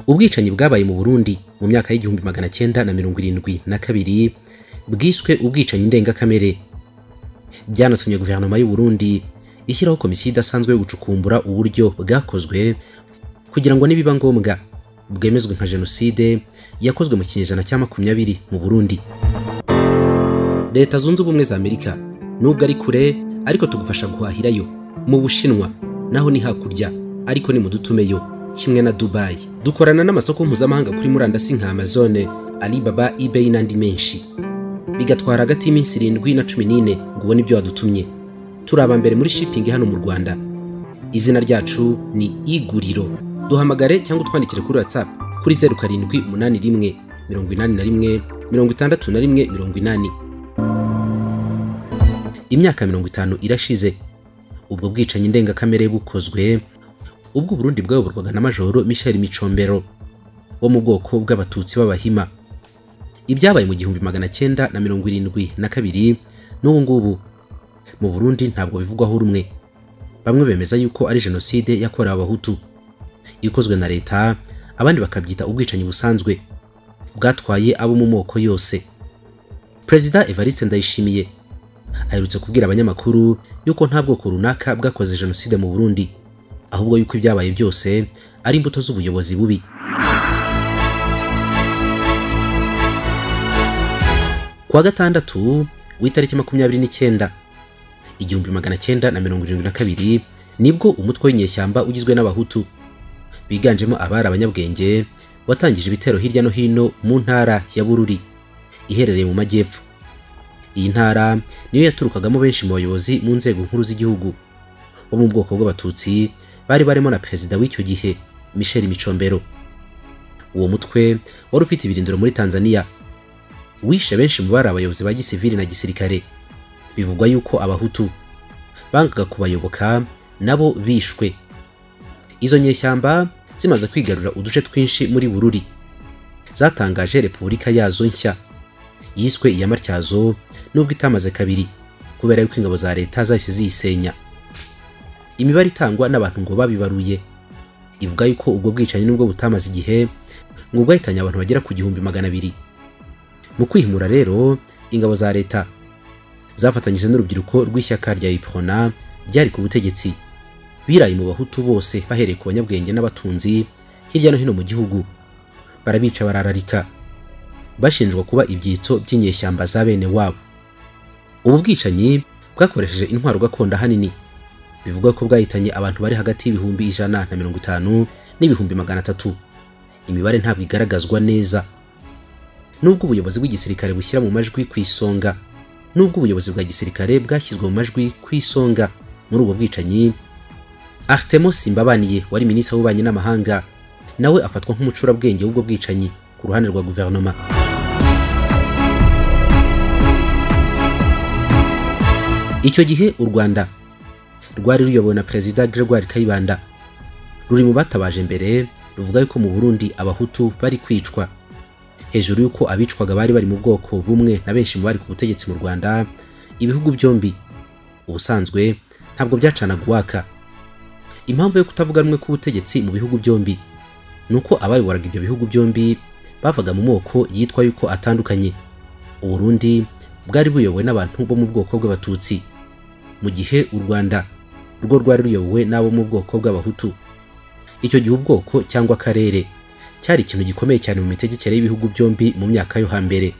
ubwicanyi bwabaye mu burundi mu myaka y'igihumbi magana cyenda na mirongo irindwi na kabiri bwiswe ubwicanyi ndengakamere byanatumye guverinoma y'u Burundi ishyiraho komisiyo idasanzwe yo gucukumbura uburyo bwakozwe kugira ngo nibiba ngombwa bwemezwe nka jenoside yakozwe mu kinyejana cya makumyabiri mu burundi leta zunze ubumwe za amerika nubwo ari kure ariko tugufasha guhahirayo mu bushinwa naho ni hakurya ariko ni mu dutumeyo kimwe na dubayi dukorana n'amasoko mpuzamahanga kuri murandasi nka amazone alibaba ebay n'andi menshi bigatwara hagati y'iminsi irindwi na cumi n'ine ngo ubone ibyo wadutumye turi aba mbere muri shipping hano mu rwanda izina ryacu ni iguriro duhamagare cyangwa utwandikire kuri whatsapp kuri zeru karindwi umunani rimwe mirongo inani na rimwe mirongo itandatu na rimwe mirongo inani imyaka mirongo itanu irashize ubwo bwicanyi ndengakamere bukozwe ubwo Burundi bwayoborwaga na Majoro Michel Micombero wo mu bwoko bw'abatutsi b'abahima ibyabaye mu gihumbi magana cyenda na mirongo irindwi na kabiri n'ubu ngubu mu Burundi ntabwo bivugwaho rumwe bamwe bemeza yuko ari jenoside yakorewe abahutu ikozwe na leta abandi bakabyita ubwicanyi busanzwe bwatwaye abo mu moko yose perezida Evariste Ndayishimiye aherutse kubwira abanyamakuru yuko nta bwoko runaka bwakoze jenoside mu Burundi ahubwo yuko ibyabaye byose ari imbuto z'ubuyobozi bubi kuwa gatandatu w'itariki makumyabiri n'icyenda igihumbi magana cyenda na mirongo irindwi na kabiri nibwo umutwe w'inyeshyamba ugizwe n'abahutu biganjemo abari abanyabwenge watangije ibitero hirya no hino mu ntara ya bururi iherereye mu majyepfo iyi ntara niyo yaturukagamo benshi mu bayobozi mu nzego nkuru z'igihugu bo mu bwoko bw'abatutsi bari barimo na perezida w'icyo gihe Michel Micombero uwo mutwe wari ufite ibirindiro muri Tanzania wishe benshi mu bari abayobozi ba gisivili na gisirikare bivugwa yuko abahutu bangaga kubayoboka nabo bishwe izo nyeshyamba zimaze kwigarura uduce twinshi muri Bururi zatangaje repubulika yazo nshya yiswe iya Matyazo nubwo itamaze kabiri kubera yuko ingabo za leta zahise ziyisenya imibare itangwa n'abantu ngo babibaruye ivuga yuko ubwo bwicanyi nubwo butamaze igihe ngo bwahitanye abantu bagera ku gihumbi magana abiri mu kwihimura rero ingabo za leta zafatanyije n'urubyiruko rw'ishyaka rya iprona ryari ku butegetsi biraye mu bahutu bose bahereye ku banyabwenge n'abatunzi hirya no hino mu gihugu barabica barararika bashinjwa kuba ibyitso by'inyeshyamba za bene wabo ubu bwicanyi bwakoresheje intwaro gakondo ahanini bivugwa ko bwahitanye abantu bari hagati y'ibihumbi ijana na mirongo itanu n'ibihumbi magana atatu imibare ntabwo igaragazwa neza nubwo ubuyobozi bw'igisirikare bushyira mu majwi ku isonga nubwo ubuyobozi bwa gisirikare bwashyizwe mu majwi ku isonga muri ubu bwicanyi Artemo Simbabaniye wari minisitiri w'ububanyi n'amahanga nawe afatwa nk'umucurabwenge w'ubwo bwicanyi ku ruhande rwa guverinoma icyo gihe u Rwanda rwari ruyobowe na perezida Gregoire Kayibanda ruri mu batabaje mbere ruvuga yuko mu Burundi abahutu bari kwicwa hejuru yuko abicwaga bari bari mu bwoko bumwe na benshi mu bari ku butegetsi mu Rwanda ibihugu byombi ubusanzwe ntabwo byacanaga uwaka impamvu yo kutavuga rumwe k'ubutegetsi mu bihugu byombi ni uko abayoboraga ibyo bihugu byombi bavaga mu moko yitwa yuko atandukanye Uburundi bwari buyobowe n'abantu bo mu bwoko bw'abatutsi mu gihe u Rwanda rwo rwari ruyobowe n'abo mu bwoko bw'abahutu icyo gihe ubwoko cyangwa akarere cyari ikintu gikomeye cyane mu mitegekere y'ibihugu byombi mu myaka yo hambere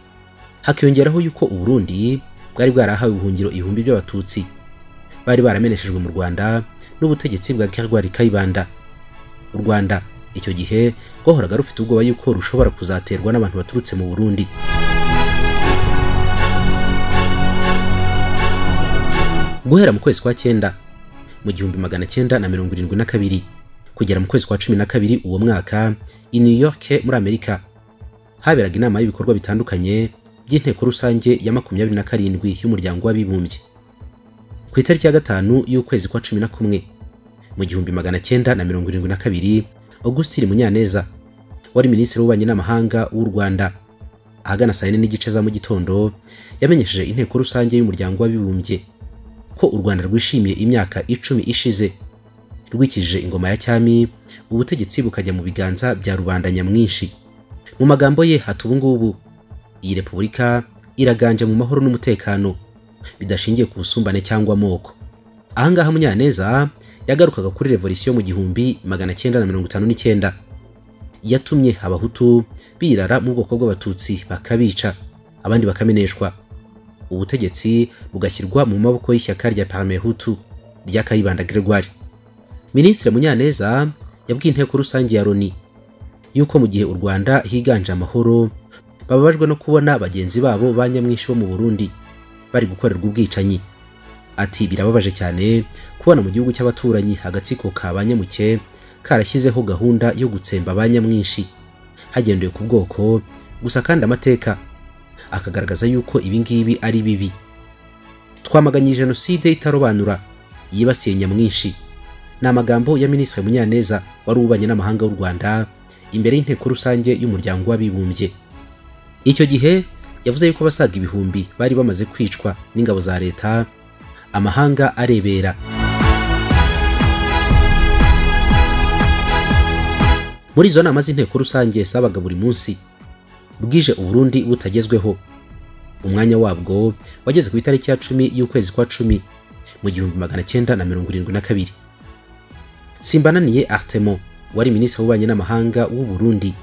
hakiyongeraho yuko u Burundi bwari bwarahawe ubuhungiro ibihumbi by'abatutsi bari barameneshejwe mu Rwanda n'ubutegetsi bwa Gregoire Kayibanda u Rwanda icyo gihe rwahoraga rufite ubwoba yuko rushobora kuzaterwa n'abantu baturutse mu Burundi guhera mu kwezi kwa cyenda mu gihumbi magana cyenda na mirongo irindwi na kabiri kugera mu kwezi kwa cumi na kabiri uwo mwaka i New York muri Amerika haberaga inama y'ibikorwa bitandukanye by'inteko rusange ya makumyabiri na karindwi y'umuryango w'abibumbye ku itariki ya gatanu y'ukwezi kwa cumi na kumwe mu gihumbi magana cyenda na mirongo irindwi na kabiri Augustine Munyaneza wari minisitiri w'ububanyi n'amahanga w'u Rwanda ahagana saa yine n'igice za mu gitondo yamenyesheje inteko rusange y'umuryango w'abibumbye ko u Rwanda rwishimiye imyaka icumi ishize rwikijije ingoma ya cyami ubutegetsi bukajya mu biganza bya rubanda nyamwinshi mu magambo ye hata ubu ngubu iyi repubulika iraganje mu mahoro n'umutekano bidashingiye ku busumbane cyangwa amoko ahangaha munyaneza yagarukaga kuri revolisiyo mu gihumbi magana cyenda na mirongo itanu n'icyenda yatumye abahutu birara mu bwoko bw'abatutsi bakabica abandi bakameneshwa ubutegetsi bugashyirwa mu maboko y'ishyaka rya paramehutu rya kayibanda gregoire minisitiri munyaneza yabwiye inteko rusange ya loni yuko mu gihe u rwanda higanje amahoro bababajwe no kubona bagenzi babo ba nyamwinshi bo mu burundi bari gukorerwa ubwicanyi ati birababaje cyane kubona mu gihugu cy'abaturanyi agatsiko ka ba nyamuke karashyizeho gahunda yo gutsemba ba nyamwinshi hagendewe ku bwoko gusa kandi amateka akagaragaza yuko ibi ngibi ari bibi twamaganye jenoside itarobanura yibasiye nyamwinshi ni amagambo ya minisitiri munyaneza wari ubanye n'amahanga w'u rwanda imbere y'inteko rusange y'umuryango w'abibumbye icyo gihe yavuze yuko abasaga ibihumbi bari bamaze kwicwa n'ingabo za leta amahanga arebera muri izo nama z'inteko rusange zabaga buri munsi bwije uburundi butagezweho umwanya wabwo wageze ku itariki ya cumi y'ukwezi kwa cumi mu gihumbi magana cyenda na mirongo irindwi na kabiri simbananiye artemo wari minisitiri w'ububanyi n'amahanga w'u Burundi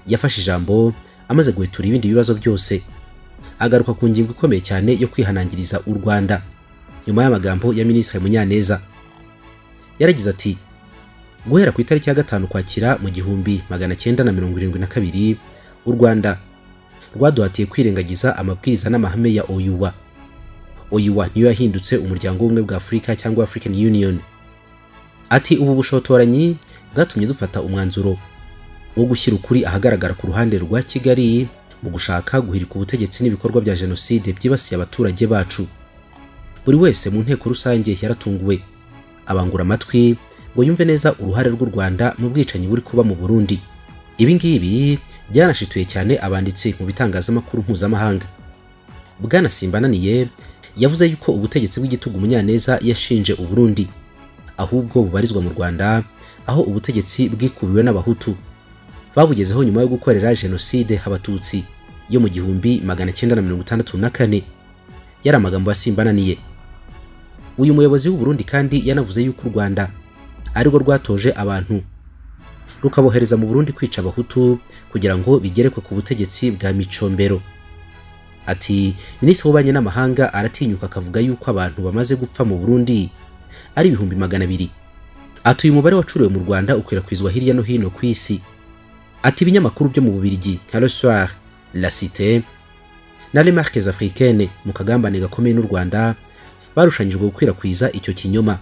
yafashe ijambo amaze guhetura ibindi bibazo byose agaruka ku ngingo ikomeye cyane yo kwihanangiriza u rwanda nyuma y'amagambo ya minisitiri munyaneza yaragize ati guhera ku itariki ya gatanu kwakira mu gihumbi magana cyenda na mirongo irindwi na kabiri u rwanda rwaduhatiye kwirengagiza amabwiriza n'amahame ya oyuwa oyuwa niyo yahindutse umuryango w'ubumwe bwa afurika cyangwa african union ati ubu bushotoranyi bwatumye dufata umwanzuro wo gushyira ukuri ahagaragara ku ruhande rwa kigali mu gushaka guhirika ubutegetsi n'ibikorwa bya jenoside byibasiye abaturage bacu buri wese mu nteko rusange yaratunguwe abangura amatwi ngo yumve neza uruhare rw'u rwanda mu bwicanyi buri kuba mu burundi ibi ngibi byanashituye cyane abanditsi mu bitangazamakuru mpuzamahanga bwana simbananiye yavuze yuko ubutegetsi bw'igitugu munyaneza yashinje uburundi ahubwo bubarizwa mu rwanda aho ubutegetsi bwikubiwe n'abahutu babugezeho nyuma yo gukorera jenoside abatutsi yo mu gihumbi magana cyenda na mirongo itandatu na kane yari amagambo yasimbananiye uyu muyobozi w'u Burundi kandi yanavuze yuko u rwanda arirwo rwatoje abantu rukabohereza mu burundi kwica abahutu kugira ngo bigerekwe ku butegetsi bwa micombero ati minisitiri w'ububanyi n'amahanga aratinyuka akavuga yuko abantu bamaze gupfa mu burundi ari ibihumbi magana abiri ati uyu mubare wacuriwe mu rwanda ukwirakwizwa hirya no hino ku isi ati ibinyamakuru byo mu bubirigi nka le soir la cité na le marques africaines mu kagambane gakomeye n'u rwanda barushanyijwe gukwirakwiza icyo kinyoma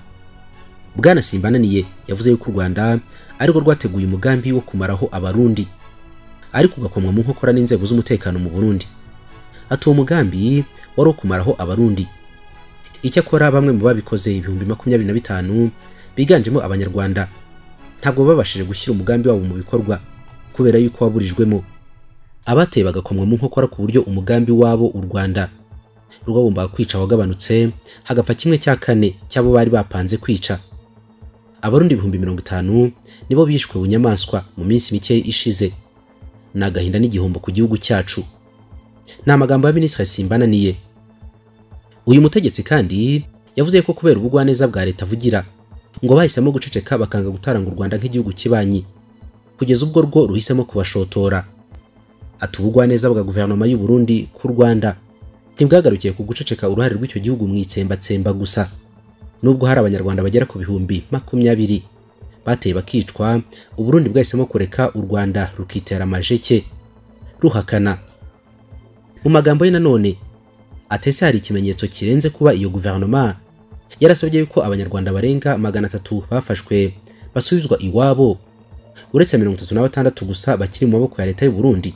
bwana simbananiye yavuze yuko u rwanda arirwo rwateguye umugambi wo kumaraho abarundi ariko ugakomwa mu nkokora n'inzego z'umutekano mu burundi ati uwo mugambi wari wo kumaraho abarundi icyakora bamwe mu babikoze ibihumbi makumyabiri na bitanu biganjemo abanyarwanda ntabwo babashije gushyira umugambi wabo mu bikorwa kubera yuko waburijwemo abateye bagakomwa mu nkokora ku buryo umugambi wabo u rwanda rwagombaga kwica wagabanutse hagapfa kimwe cya kane cy'abo bari bapanze kwica abarundi ibihumbi mirongo itanu nibo bishwe bunyamaswa mu minsi mike ishize ni agahinda n'igihombo ku gihugu cyacu ni amagambo ya minisitiri simbananiye uyu mutegetsi kandi yavuze ko kubera ubugwaneza bwa leta avugira ngo bahisemo guceceka bakanga gutaranga u Rwanda nk'igihugu kibanyi kugeza ubwo rwo ruhisemo kubashotora atubugwa neza bwa guverinoma y'u Burundi ku Rwanda ntibwagarukiye ku guceceka uruhare rw'icyo gihugu mu itsembatsemba gusa nubwo hari abanyarwanda bagera ku bihumbi makumyabiri bateye bakicwa u Burundi bwahisemo kureka u Rwanda rukitera amajeke ruhakana mu magambo ye nanone atese hari ikimenyetso kirenze kuba iyo guverinoma yarasabye yuko abanyarwanda barenga magana atatu bafashwe basubizwa iwabo uretse mirongo itatu na batandatu gusa bakiri mu maboko ya leta y'u Burundi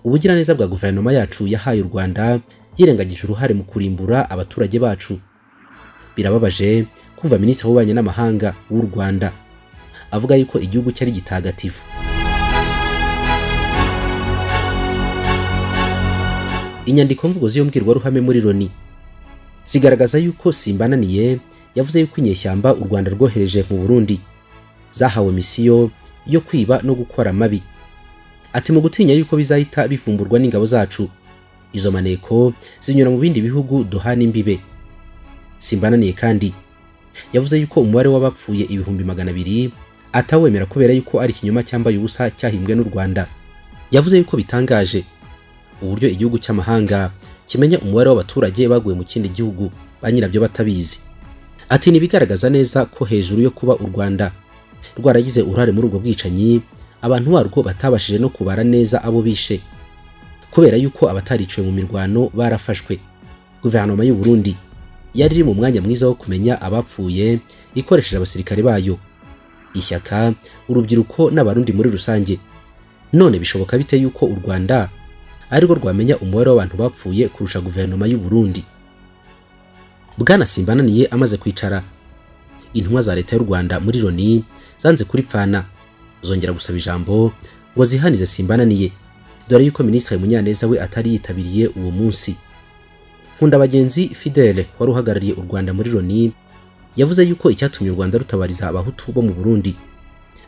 ubugiraneza bwa guverinoma yacu yahaye u Rwanda yirengagije uruhare mu kurimbura abaturage bacu birababaje kumva minisitiri w'ububanyi n'amahanga w'u Rwanda avuga yuko igihugu cyari gitagatifu inyandiko mvugo z'iyo mbwirwaruhame muri Loni zigaragaza yuko simbananiye yavuze yuko inyeshyamba u rwanda rwohereje mu burundi zahawe misiyo yo kwiba no gukora amabi ati mu gutinya yuko bizahita bifumburwa n'ingabo zacu izo maneko zinyura mu bindi bihugu duhana imbibe simbananiye kandi yavuze yuko umubare w'abapfuye ibihumbi magana abiri atawemera kubera yuko ari ikinyoma cyambaye ubusa cyahimbwe n'u rwanda yavuze yuko bitangaje uburyo igihugu cy'amahanga kimenya umubare w'abaturage baguye mu kindi gihugu ba nyirabyo batabizi ati ntibigaragaza neza ko hejuru yo kuba u rwanda rwaragize uruhare muri ubwo bwicanyi abantu barwo batabashije no kubara neza abo bishe kubera yuko abatariciwe mu mirwano barafashwe guverinoma y'u Burundi yari iri mu mwanya mwiza wo kumenya abapfuye ikoresheje abasirikare bayo ishyaka urubyiruko n'abarundi muri rusange none bishoboka bite yuko u rwanda arirwo rwamenya umubare w'abantu bapfuye kurusha guverinoma y'u Burundi Bwana Simbananiye amaze kwicara intumwa za leta y'u Rwanda muri Loni zanze kuripfana zongera gusaba ijambo ngo zihanize Simbananiye dore yuko minisitiri Munyaneza we atari yitabiriye uwo munsi nkunda bagenzi Fidele wari uhagarariye u Rwanda muri Loni yavuze yuko icyatumye u Rwanda rutabariza abahutu bo mu Burundi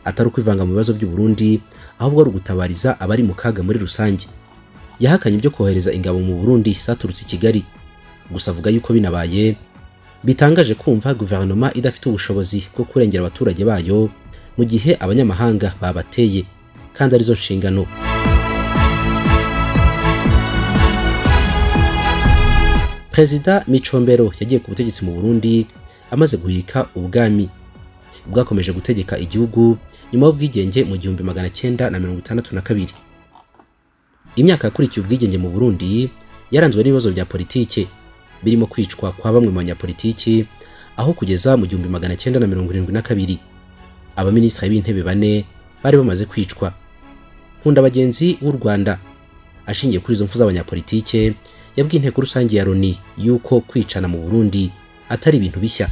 atari ukwivanga mu bibazo by'u Burundi ahubwo ari ugutabariza abari mu kaga muri rusange yahakanye ibyo kohereza ingabo mu Burundi zaturutse i Kigali gusa avuga yuko binabaye bitangaje kumva guverinoma idafite ubushobozi bwo kurengera abaturage bayo mu gihe abanyamahanga babateye kandi arizo nshingano perezida micombero yagiye ku butegetsi mu Burundi amaze guhirika ubwami bwakomeje gutegeka igihugu nyuma y'ubwigenge mu gihumbi magana cyenda na mirongo itandatu na kabiri imyaka yakurikiye ubwigenge mu Burundi yaranzwe n'ibibazo bya politike birimo kwicwa kwa bamwe mu banyapolitiki aho kugeza mu gihumbi magana cyenda na mirongo irindwi na kabiri abaminisitiri b'intebe bane bari bamaze kwicwa nkunda bagenzi w'u rwanda ashingiye kuri izo mpfu z'abanyapolitike yabwiye inteko rusange ya loni yuko kwicana mu burundi atari ibintu bishya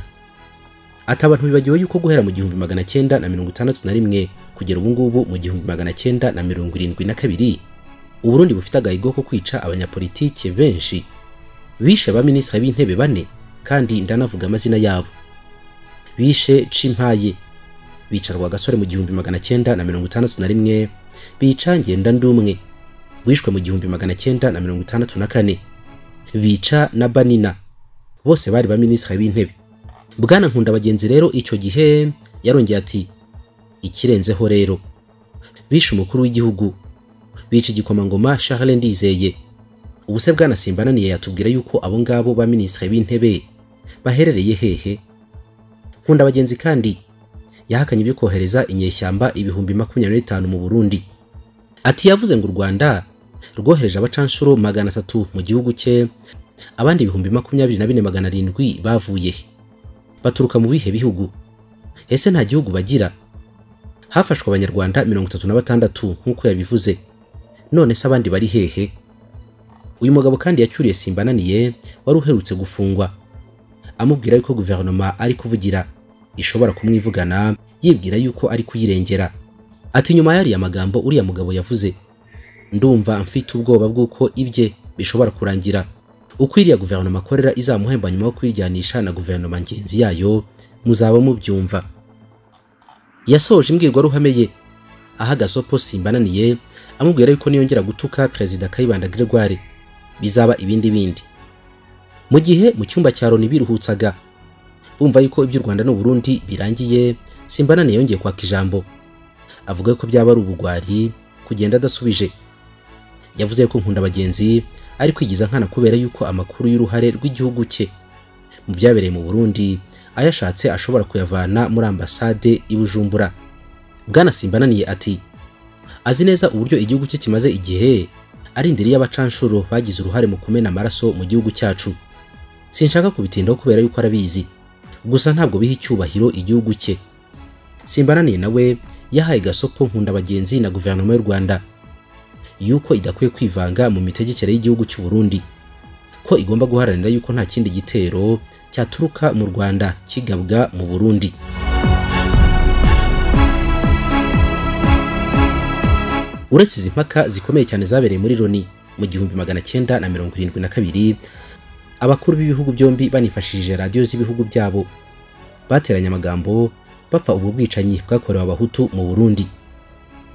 ati abantu bibagiwe yuko guhera mu gihumbi magana cyenda na mirongo itandatu na rimwe kugera ubu ngubu mu gihumbi magana cyenda na mirongo irindwi na kabiri uburundi bufite agahigo ko kwica abanyapolitike benshi bishe abaminisitiri b'intebe bane kandi ndanavuga amazina yabo bishe cimpaye bica rwagasore mu gihumbi magana cyenda na mirongo itandatu na rimwe bica ngendandumwe wishwe mu gihumbi magana cyenda na mirongo itandatu na kane bica na banina bose bari baminisitiri b'intebe bwana nkunda bagenzi rero icyo gihe yarongeye ati ikirenzeho rero bishe umukuru w'igihugu bica igikomangoma Charles Ndizeye ubuse bwana Simbananiye yatubwira yuko abo ngabo ba minisitiri b'intebe baherereye hehe nkunda abagenzi kandi yahakanye ibyo kohereza inyeshyamba ibihumbi makumyabiri n'itanu mu Burundi ati yavuze ngo u Rwanda rwohereje abacanshuro magana atatu mu gihugu cye abandi ibihumbi makumyabiri na bine magana arindwi bavuye he baturuka mu bihe bihugu ese nta gihugu bagira hafashwe abanyarwanda mirongo itatu na batandatu nk'uko yabivuze none se abandi bari hehe uyu mugabo kandi yacyuriye simbananiye wari uherutse gufungwa amubwira yuko guverinoma ari kuvugira ishobora kumwivugana yibwira yuko ari kuyirengera ati nyuma yariya magambo uriya mugabo yavuze ndumva mfite ubwoba bw'uko ibye bishobora kurangira uko iriya guverinoma akorera izamuhemba nyuma yo kuyiryanisha na guverinoma ngenzi yayo muzaba mubyumva yasohoje imbwirwaruhame ye ahagaze opo simbananiye amubwira yuko niyongera gutuka perezida Kayibanda Gregoire bizaba ibindi bindi mu gihe mu cyumba cya Loni biruhutsaga bumva yuko iby'u Rwanda n'u Burundi birangiye Simbanani yongeye kwaka ijambo avuga ko byaba ari ubugwari kugenda adasubije yavuze ko nkunda bagenzi ari kwigiza nkana kubera yuko amakuru y'uruhare rw'igihugu cye mu byabereye mu Burundi ayashatse ashobora kuyavana muri ambasade i Bujumbura Bwana Simbananiye ati azi neza uburyo igihugu cye kimaze igihe arindiriye abacanshuro bagize uruhare mu kumena amaraso mu gihugu cyacu sinshaka kubitindaho kubera yuko arabizi gusa ntabwo biha icyubahiro igihugu cye simbananiye nawe yahaye gasopo nkunda bagenzi na guverinoma y'u rwanda yuko idakwiye kwivanga mu mitegekere y'igihugu cy'u Burundi ko igomba guharanira yuko nta kindi gitero cyaturuka mu rwanda kigabwa mu burundi uretse izi mpaka zikomeye cyane zabereye muri Loni mu gihumbi magana cyenda na mirongo irindwi na kabiri abakuru b'ibihugu byombi banifashishije radiyo z'ibihugu byabo bateranye amagambo bapfa ubu bwicanyi bwakorewe abahutu mu burundi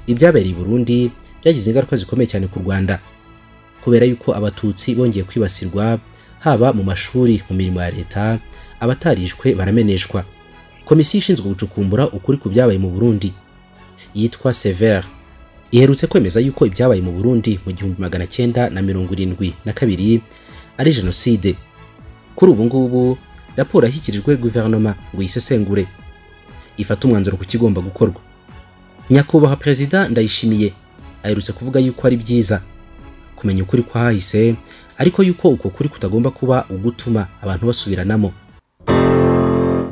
ibyabereye i burundi byagize ingaruka zikomeye cyane ku rwanda kubera yuko abatutsi bongeye kwibasirwa haba mu mashuri mu mirimo ya leta abatarishwe barameneshwa komisiyo ishinzwe gucukumbura ukuri ku byabaye mu burundi yitwa severe iherutse kwemeza yuko ibyabaye mu burundi mu gihumbi magana cyenda na mirongo irindwi na kabiri ari jenoside kuri ubu ngubu raporo yashyikirijwe guverinoma ngo yisesengure ifate umwanzuro ku kigomba gukorwa nyakubahwa perezida ndayishimiye aherutse kuvuga yuko ari byiza kumenya ukuri kwahahise ariko yuko uko kuri kutagomba kuba ugutuma abantu basubiranamo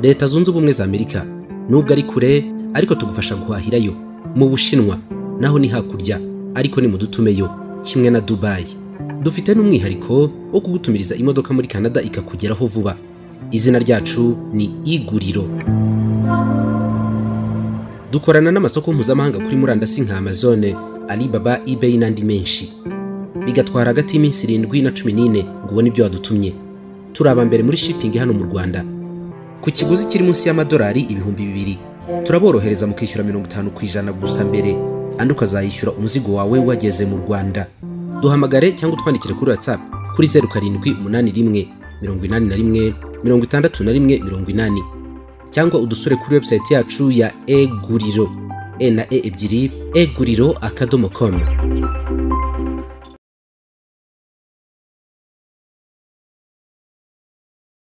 leta zunze ubumwe za amerika nubwo ari kure ariko tugufasha guhahirayo mu bushinwa naho ni hakurya ariko ni mu dutumeyo kimwe na dubayi dufite n'umwihariko wo kugutumiriza imodoka muri canada ikakugeraho vuba izina ryacu ni iguriro dukorana n'amasoko mpuzamahanga kuri murandasi nka amazone alibaba ebay n'andi menshi bigatwara hagati y'iminsi irindwi na cumi n'ine ngo ubone ibyo wadutumye turi aba mbere muri shipping hano mu rwanda ku kiguzi kiri munsi y'amadolari ibihumbi bibiri turaborohereza mu kwishyura mirongo itanu ku ijana gusa mbere andi ukazayishyura umuzigo wawe wageze mu rwanda duhamagare cyangwa utwandikire kuri whatsapp kuri zeru karindwi umunani rimwe mirongo inani na rimwe mirongo itandatu na rimwe mirongo inani cyangwa udusure kuri website yacu ya eguriro e na e ebyiri eguriro akadomo komu